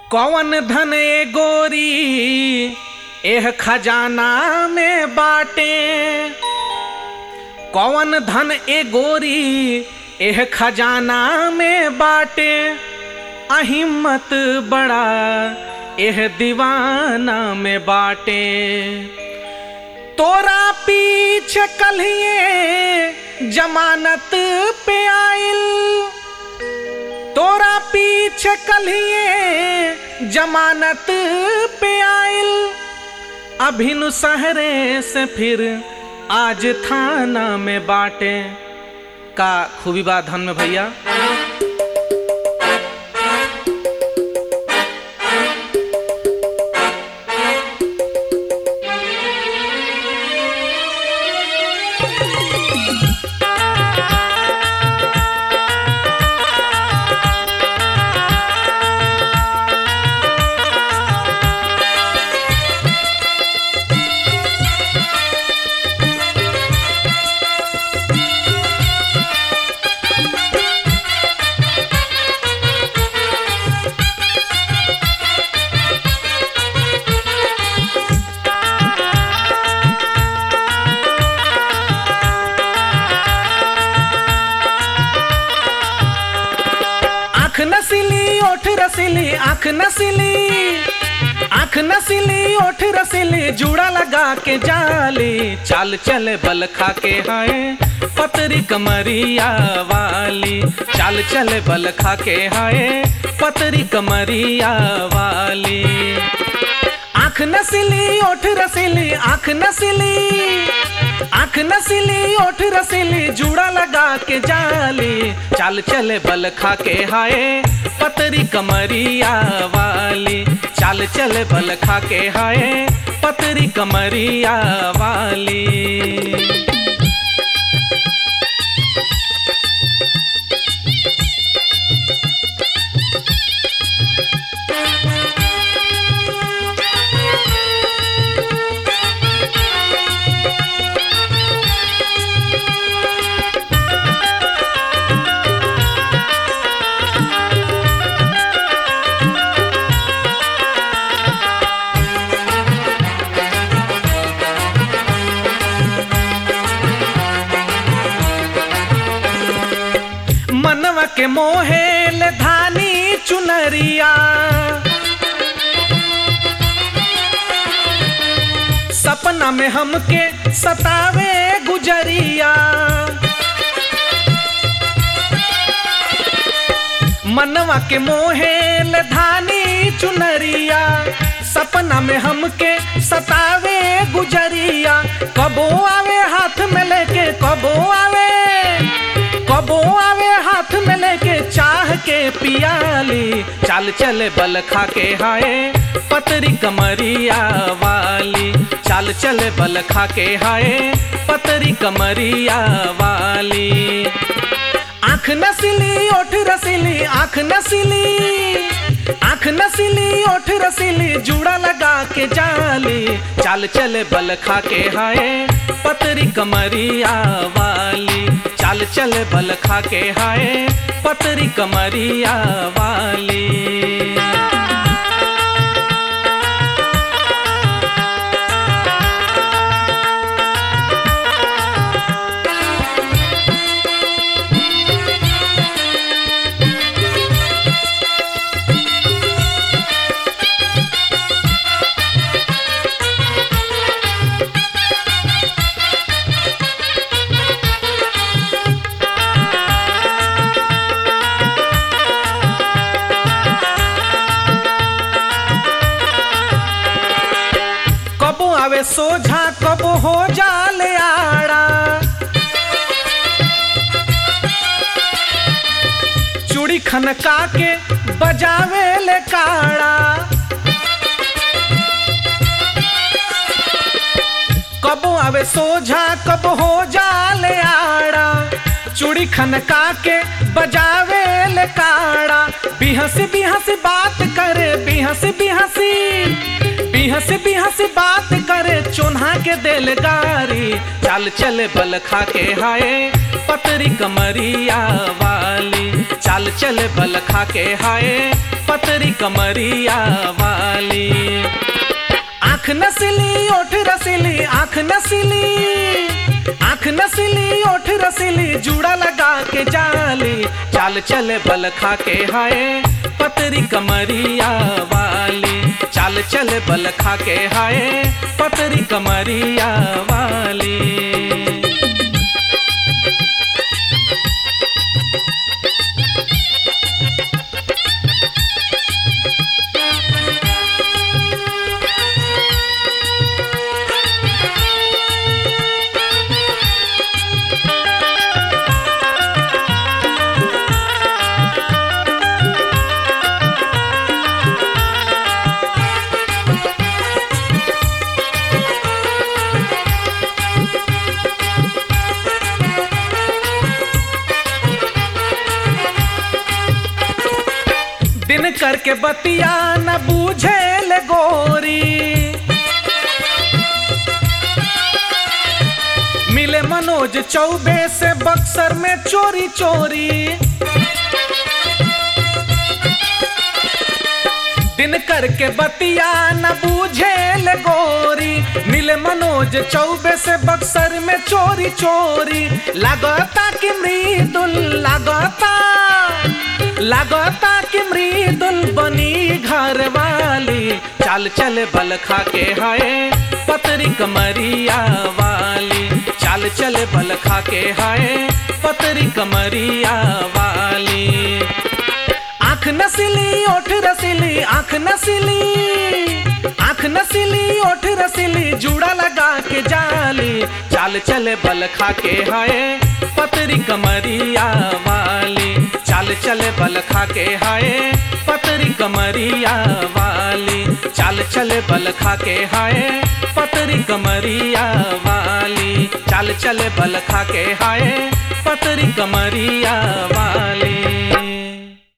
कौन धन ए गोरी एह खजाना में बाटे कौन धन ए गोरी एह खजाना में बाटे अहिम्मत बड़ा एह दीवाना में बाटे तोरा पीछे कलिए जमानत पे आइल तोरा पीछे कलिए जमानत पे आइल अभिनु सहरे से फिर आज थाना में बाटे का खूबी बा धन में भैया आँख नसीली ओठ रसीली आँख नसीली आँख नसीली ओठ रसीली जूड़ा लगा के जाली चाल चले बल खा के हाय पतरी कमरिया वाली चाल चले बल खा के हाय पतरी कमरिया वाली आँख नसीली ओठ रसीली आँख नसीली आँख नसीली ओठ रसीली जूड़ा लगा के जाली चाल चले बल खा के हाय पतरी कमरिया वाली चाल चले बल खा के हाय पतरी कमरिया वाली मनवा के मोहेल धानी चुनरिया सपना में हमके सतावे गुजरिया मनवा के मोहेल धानी चुनरिया सपना में हमके सतावे गुजरिया कबो आवे हाथ में लेके कबो आवे कबो आवे हाथ में लेके चाह के पियाली चाल चले बल खा के हाय पतरी कमरिया वाली चाल चले बल खा के हाय पतरी कमरिया वाली आँख नसीली ओठ रसीली आँख नसीली आँख नसीली ओठ रसीली जूड़ा लगा के जाली चाल चले बल खा के हाय पतरी कमरिया वाली चाल चले बल खा के हाय पतरी कमरिया वाली कबो आवे सोझा कबो हो जाले आड़ा चूड़ी खनका के बजावे ले काड़ा कबो आवे सोझा कब हो जाले आड़ा चूड़ी खनका के बजावे ले काड़ा बिहसी बिहसी बात करे बिहसी बिहसी बिहसी बिहसी बात करे चोन्हा बना के दिल गारी चाल चले बल खा के हाय पतरी कमरिया वाली चाल चले बल खा के हाय पतरी कमरिया वाली आँख नसीली ओठ रसीली आँख नसीली आँख नसीली ओठ रसीली जूड़ा लगा के जाली चाल चले बल खा के हाय पतरी कमरिया वाली चाल चले बल खा के हाय पतरी कमरिया वाली दिन करके बतिया न बूझे ले गोरी मिले मनोज चौबे से बक्सर में चोरी चोरी दिन करके बतिया न बूझे ले गोरी मिले मनोज चौबे से बक्सर में चोरी चोरी लगता कि मृदुल लगता लगता कि मृदुल बनी घर वाली चाल चल बल खा के हाय पतरी कमरिया वाली चाल चल बल खा के हाय पतरी कमरिया वाली आँख नसीली ओठ रसीली आँख नसीली आँख नसीली ओठ रसीली जूड़ा लगा के जाली चाल चले बल खा के हाय पतरी कमरिया वाली चाल चले बल खा के हाय पतरी कमरिया वाली चाल चले बल खा के हाय पतरी कमरिया वाली चाल चले बल खा के हाय पतरी कमरिया वाली